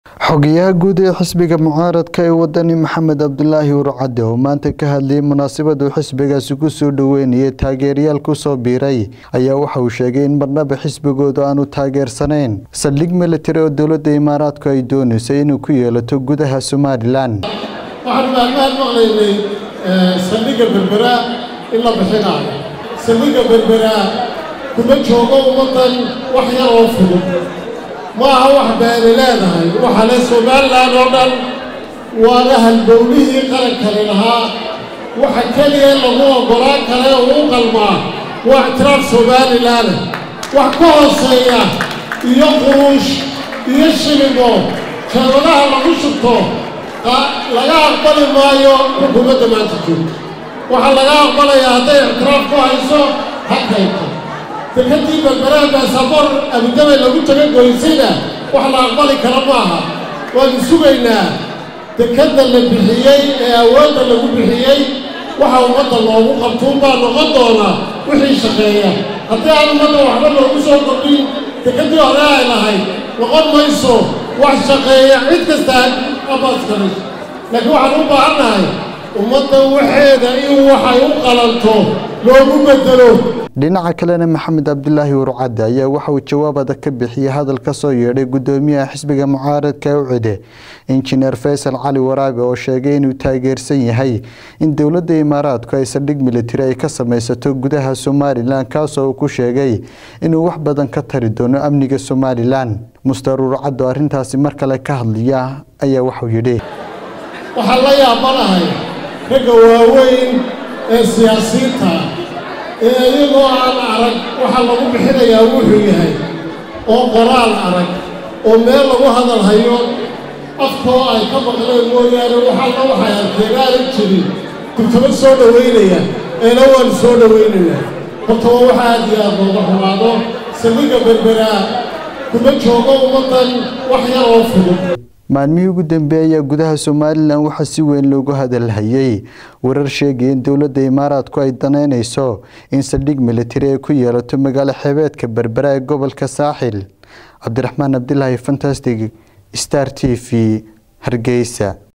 xogayaha guud ee xisbiga mucaaradka ee wadani maxamed cabdulaahi urcade oo maanta ka hadlayay munaasabad uu xisbigaasi ku soo dhoweynayay taageerayaal kusoo biiray ayaa waxa uu sheegay in marnaba xisbigoodu aanu taageersanayn saldhig militari oo dowladda imaaraadku ay dooneysay inuu ku yeelato gudaha somalilan waxaan maalmahan maqlaynay saldhigga berberaa in la bixinaayo saldhigga berberaa kuma joogo ummaddan wax yar oo fudud ma aha wax beeni leedahay waxa le somalilan oo dhan waana halbowlihii qarankani lahaa waxa keliya lagu oggolaan kale uu u qalmaa waa ictiraaf somalilaana wax ka hooseeya iyo quruush iyo shiligo jeebadaha lagu shubto laga aqbali maayo xukuumadda maanta joogta waxaa laga aqbalayaa hadday ictiraaf ku hayso hakayto dekadii berberaha baasabor abudabay lagu taga goysayna wax la aqbali kara maaha waanu sugaynaa dekadda la bixiyey ee awoodda lagu bixiyey waxa ummadda loogu qabtuun baa noqon doonaa wixii shaqeeya haddii aan ummadda waxba loogu soo kordhin dekeddii hore ay lahayd noqon mayso wax shaqeeya cid kasta abaaskaras laakiin waxaan u baahannahay ummadda waxeeda in waxay u qalanto loogu bedelo dhinaca kalena maxamed cabdulaahi urcadde ayaa waxa uu jawaab adag ka bixiyey hadal ka soo yeedhay gudoomiyaha xisbiga mucaaradka ucide injineer faysal cali waraabe oo sheegay inuu taageersan yahay in dowladda imaaraadku ay saldhig militari ay ka samaysato gudaha somalilan kaasoo uu ku sheegay inuu wax badan ka tari doono amniga somalilan muster urcadde oo arrintaasi mar kale ka hadlaya ayaa waxuu yidhi waxaan la yaabanahay ragga waaweyn ee siyaasiyiinta ee iyagoo aan arag waxaa lagu bixinayaa wuxuu yahay oo qoraal arag oo meel lagu hadal hayo afkoo ay ka maqleen mooyaane waxalla waxay arkeen aanan jirin kurtaba soo dhowaynaya eena waanu soo dhowaynayaa horta waa waxa aad iyo aad looga xumaado saldhigga berberaa kuma joogo ummaddan wax yar oo fudud maalmihii ugu dambeeyay ayaa gudaha somalilan waxaa si weyn loogu hadalhayay warar sheegaya in dowladda imaaraadku ay danaynayso in saldhig militari ay ku yeelato magaalo xeebeedka berbera ee gobolka saaxil cabdiraxmaan cabdilaahi fantastic star t v hargeysa